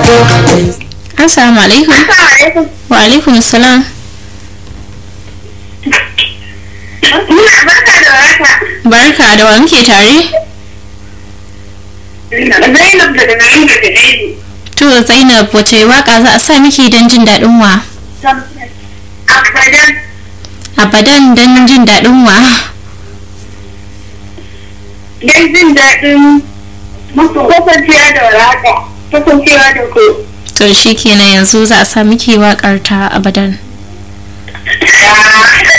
Assalamu alaikum. Wa alaikum salam. Muna barka da warhaka. Barka da wa muke tare? Zainab daga garin da Gajeri. To Zainab wace waka za a sa miki don jin daɗin wa? Abadan Abadan don jin daɗin wa? don jin daɗin kasancewa da warhaka. Kasancewa da ku. To shi kenan yanzu za a sa miki waƙar ta abadan. Ah.